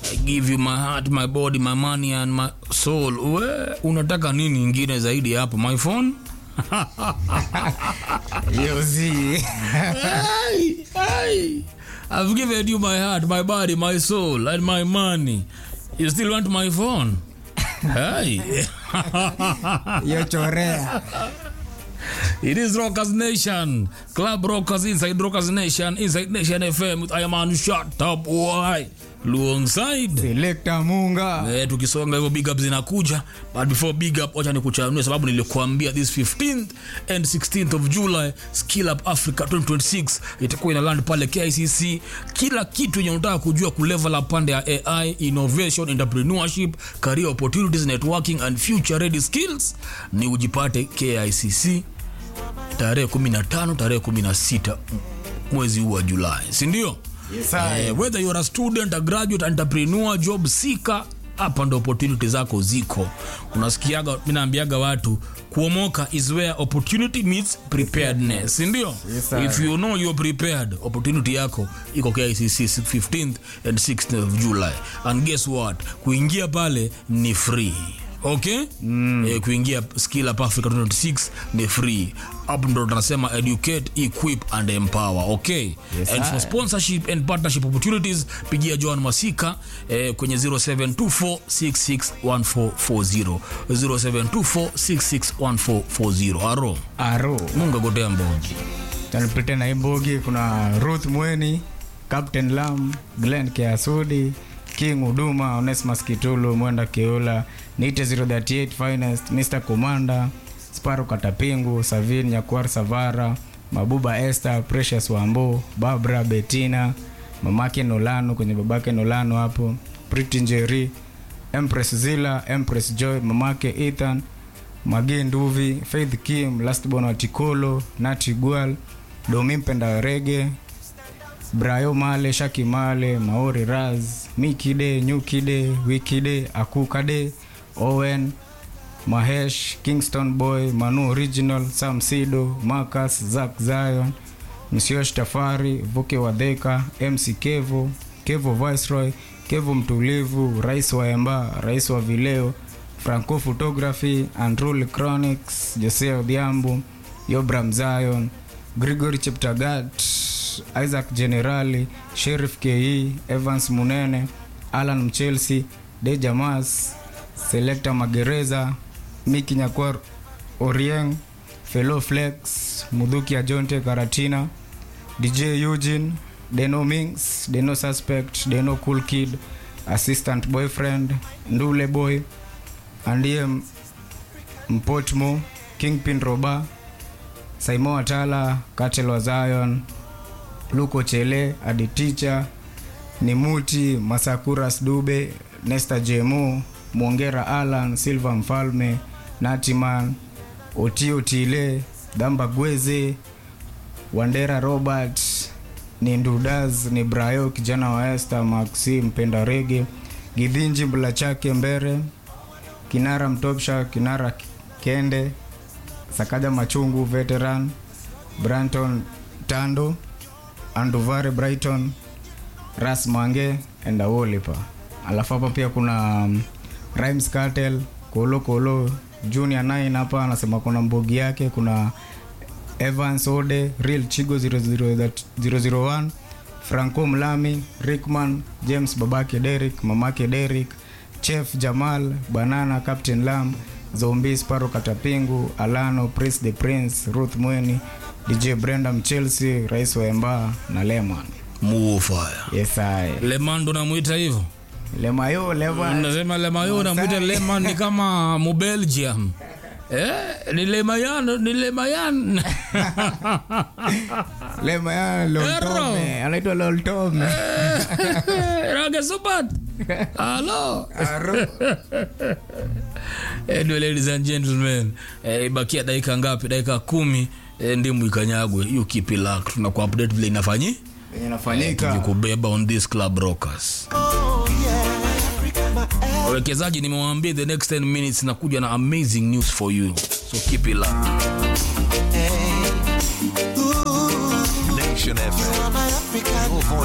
I give you my heart my body my money and my soul we unataka nini ingine zaidi ya hapo my phone yozi Hey, hey. I've given you my heart, my body, my soul, and my money. You still want my phone? hey. yochorea It is Rockers Nation. Club Rockers inside Rockers Nation, inside Nation FM with I am on shut up. Why? Luongside. selekta munga Eh, tukisonga hivyo big up zinakuja but before big up wacha nikuchanue sababu nilikuambia this 15th and 16th of july skill up africa 2026 itakuwa ina land pale kicc kila kitu yenye unataka kujua kulevel up pande ya ai innovation entrepreneurship career opportunities networking and future ready skills ni ujipate kicc tarehe 15 tarehe 16 mwezi huu wa julai sindio Yes, I. eh, whether you're a student a graduate entrepreneur job seeker hapa ndo opportunity zako ziko unasikiaga minaambiaga watu kuomoka is where opportunity meets preparedness sindio Yes, sir. if you know you're prepared opportunity yako iko kicc 15th and 16th of july and guess what kuingia pale ni free okay mm. eh, kuingia skill up africa 26 ni free hapo ndo tunasema educate equip and empower okay Yes, and for sir. sponsorship and partnership opportunities pigia joan masika eh, kwenye 0724661440 0724661440 aro aro mungu agotea mbogi tanipite na imbogi kuna ruth mweni captain lam glen keasudi king huduma onesmas kitulu mwenda keula nite 038 finest mr commander sparo katapingu savin nyakuar savara mabuba esther precious wambo babra betina mamake nolano kwenye babake nolano hapo priti njeri empress zila empress joy mamake ethan mage nduvi faith kim lastborn wa tikolo nati gwal domi mpenda rege brayo male shaki male maori raz mikide nyukide wikide akukade owen mahesh kingston boy manu original sam sido marcus zak zion msiosh tafari vuke wadheka mc kevo kevo viceroy kevo mtulivu rais wa emba rais wa vileo franco photography andrul chronics jose odhiambo yobram zion grigory cheptagat isaac generali sherif ke evans munene alan mchelsea dejamas selecta magereza miki nyakwar orieng felo flex mudhuki ajonte karatina dj eugene deno mings deno suspect deno cool kid assistant boyfriend ndule boy andie M- mpotmo kingpin roba saimo watala katel wa zion luko chele aditicha nimuti masakuras dube nesta jemu mwongera alan silva mfalme natiman otio tile dhamba gweze wandera robert ni ndudaz ni brayo kijana wa este maxi mpenda rege gidhinji mbula chake mbere kinara mtopsha kinara kende sakaja machungu veteran branton tando anduvare brighton ras mange and awolipa alafu hapa pia kuna um, rhymes cartel kolo kolo junior 9 hapa anasema kuna mbogi yake kuna evans ode real chigo 00 001 franco mlami rickman james babake derik mamake derik chef jamal banana captain lam zombi sparo katapingu alano prince the prince ruth mweni dj brenda mchelsea rais wa emba na leman muofaya yes I. leman ndo namwita hivyo lemayo leman nasema lemayo namwita leman ni kama mubelgium eh, ni lemayan ni lemayan lemayo loltome anaitwa loltome rage supat halo anyway, ladies and gentlemen eh, ibakia dakika ngapi dakika kumi eh, ndimu ikanyagwe hiyo kipilak tunaku update vile inafanyi inafanyika tukikubeba on this club rockers wawekezaji nimewaambia the next 10 minutes nakuja na amazing news for you so keep it locked. Nation FM. my African Your voice